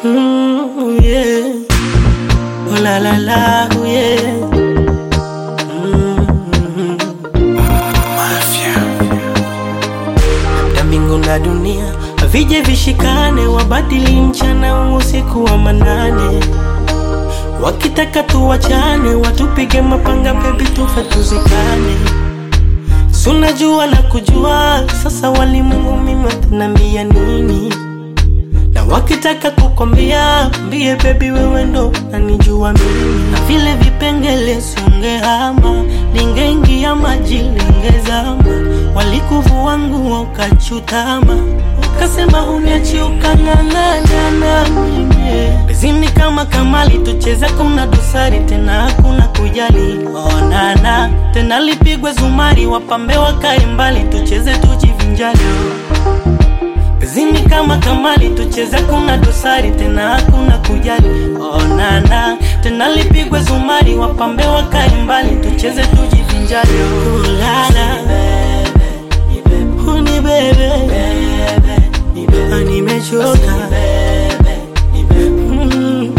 Mm, yeah. Oh la la la, oh yeah. Mm. Na mbingu na dunia vije vishikane, wabadili mchana usiku wa manane, wakitaka tuwachane, watupige mapanga, bebi tufe tuzikane. Sunajua na kujua sasa, walimwengu mimi watanambia nini? na wakitaka kukwambia mbie bebi, wewe ndo nanijua mimi, na vile vipengele sungehama, lingeingia maji lingezama, walikuvua nguo ukachutama, ukasema uniachi ukang'ang'ana na mimi bezini kama kamali, tucheze kuna dosari tena hakuna kujali, onana tena lipigwe zumari, wapambe wakae mbali, tucheze tujivinjali Zimi kama kamali tucheze, kuna dosari tena hakuna kujali. Onana tena lipigwe zumari, wapambe wakae mbali, tucheze tujivinjari. Ulala uni bebe, Ah, nimechoka Mm,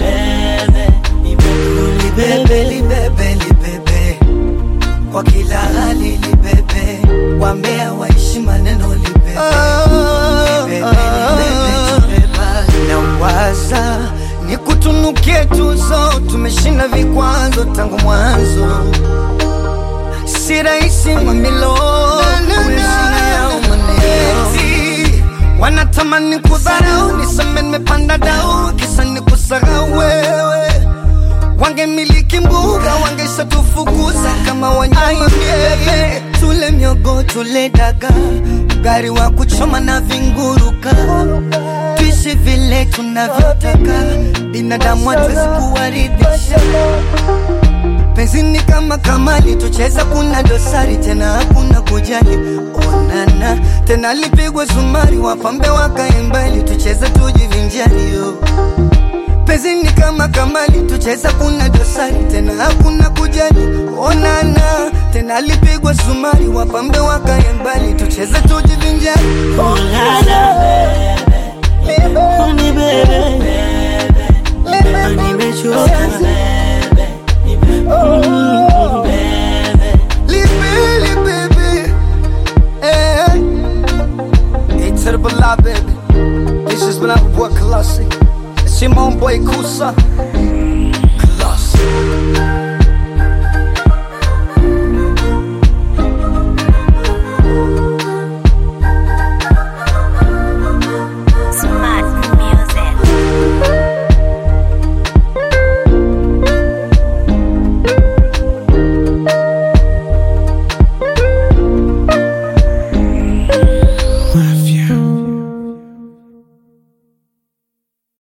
uni bebe. libebe libebe kwa kila hali libebe wambea waishi maneno libebe Libebe, libebe, libeba. nawaza ni kutunukie tuzo tumeshinda vikwazo tangu mwanzo si rahisi mamilo kuheshimu yao maneno wanatamani kudharau niseme nimepanda dau kisa ni kusahau wewe wangemiliki mbuga wangesatufukuza kama wanyama bebe tule miogo tule daga gari wa kuchoma na vinguruka tuishi vile tunavyotaka binadamu hatuwezi kuwaridhisha penzini kama kamali tucheza kuna dosari tena hakuna kujali onana tena lipigwe zumari wapambe wakae mbali tucheze tujivinjari yo penzini kama kamali tucheza kuna dosari tena hakuna kujali onana tena lipigwe zumari wapambe wakae mbali tucheze tujivinjari Ulala uni bebe, Ah, nimechoka Mm. Libili baby eh. Hey to the Bala baby This is when I work Colossi It's your own boy Kusa